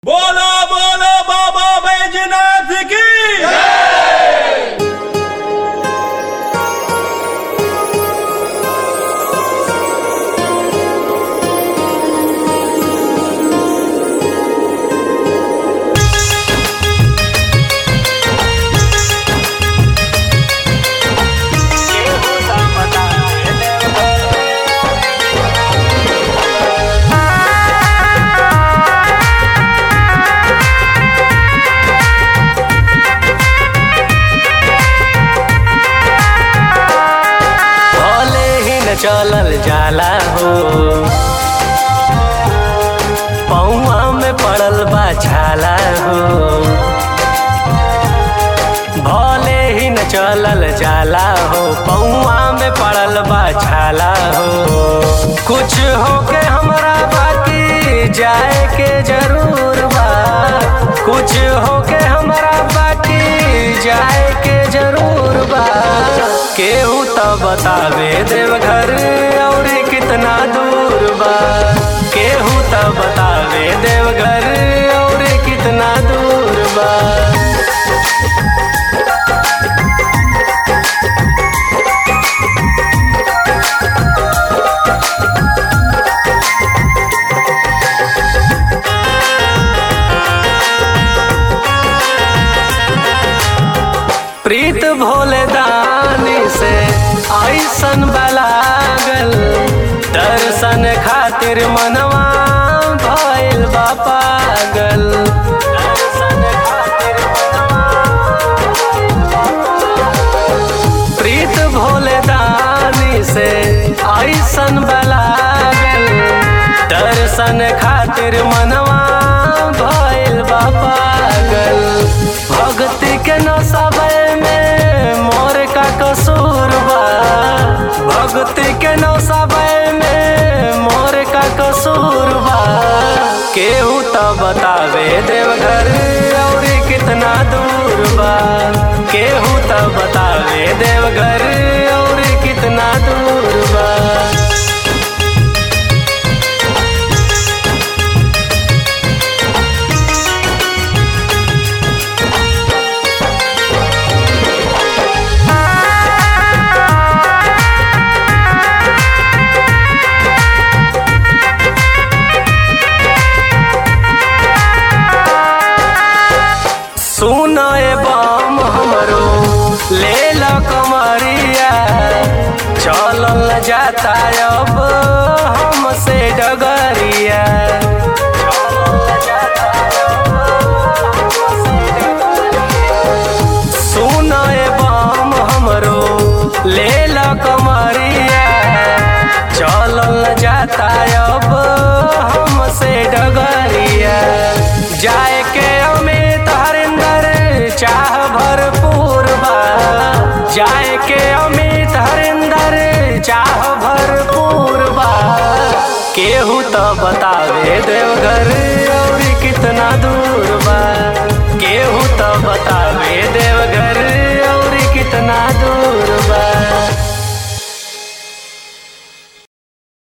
बोलो बोलो बाबा बैजनाथ की भले ही न चलल जाला हो पौआ में पड़ल बा छाला हो भले ही न चलल जाला हो पौआ में पड़ल बा छाला हो कुछ होके हमरा बाकी जाए के जरूर बा कुछ होके हमरा बाकी जाए के जरूर बा केहू तो बतावे देवघर और कितना दूर बा केहू तो बतावे देवघर और कितना दूर बा प्रीत भोले दानी से ऐसन बलागल दर्शन खातिर मनवा भइल बा पागल दर्शन खातिर प्रीत भोले दानी से ऐसन बलागल दर्शन खातिर मनवा भइल बा पागल भक्ति के नौसबै में मोर का कसूर बा भक्ति के नौसबै में मोर का कसूर बा केहू तो बतावे देवघर और कितना दूर बा केहू तो बतावे देवघर और कितना दूर बा सुना ए बम हमरो ले ल कमरिया चलल न जाता अब हमसे डगरिया सुना ए बम हमरो ले ल कमरिया चलल न जाता अब हमसे डगरिया जाए के अमित हरिंदर चाह भरपूर बा जाए के अमित हरिंदर चाह भरपूर बा केहू तो बतावे देवघर